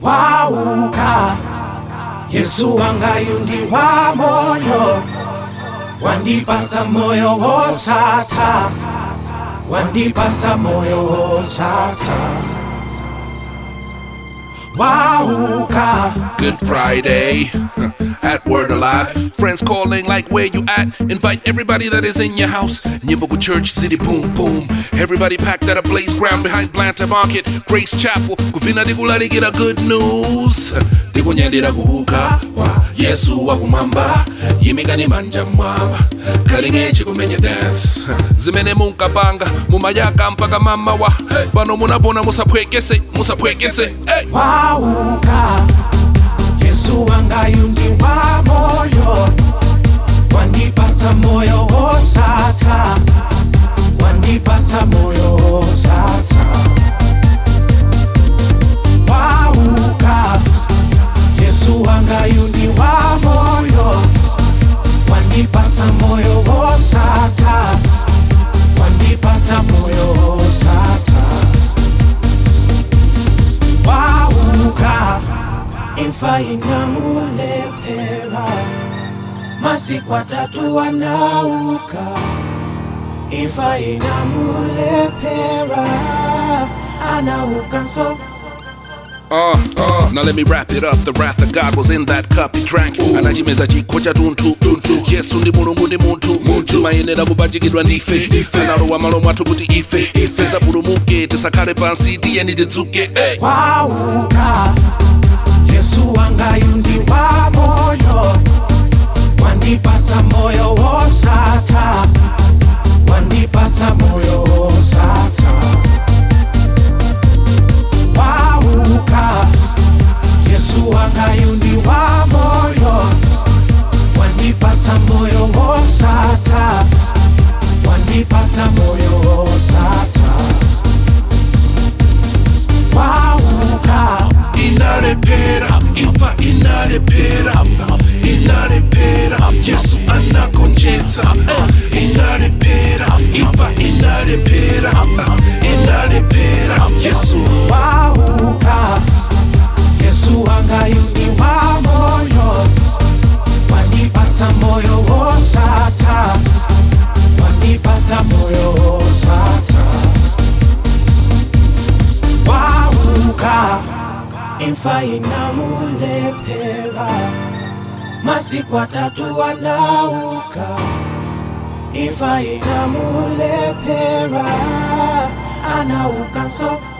wauka yesu wangayundi wa moyo wandipasa moyo wosata wandipasa moyo wosata wauka Good Friday at Word Alive. Friends calling like where you at. Invite everybody that is in your house. Nyibuku Church City Boom Boom. Everybody packed at a blaze ground behind Blantyre Market. Grace Chapel. Kufina digulari get a good news. Dikunyandira kuuka wa Yesu wa kumamba. Yimikani manja mwamba. Kalingechi kumenya dance. Zimene munkapanga mumayaka mpaka mama wa. Pano munabona musapwekese musapwekese. Hey. wauka yesu wangayundi wa moyo wandipasa moyo wosata wandipasa moyo wosata wauka yesu wangayundi wa moyo wandipasa moyo wosata wandipasa moyo wosata wauka imfa inamulepera masiku atatu wanauka imfa inamulepera anauka nso Uh, uh, now let me wrap it up. The wrath of God was in that cup he drank. Anachimeza chikho cha tuntu tuntu. Yesu ndi mulungu ndi munthu munthu mayenera kupachikidwa ndife analowa malo mwathu kuti ife tisapulumuke tisakhale pansi tiyeni tidzuke hey. wauka yesu wangayundi wa moyo wandipasa moyo wosata wandipasa moyo wosata wauka yesu wangayundi wa moyo wandipasa moyo wosata wandipasa moyo wosata wauka inalepera imfa inalepera inalepera yesu anagonjetsa inalepera imfa inalepera inalepera yesu wauka yesu wangayundi wa moyo wandipasa moyo wosata wandipasa moyo wosata wauka imfa inamulepera masiku atatu wanauka imfa inamulepera anauka nso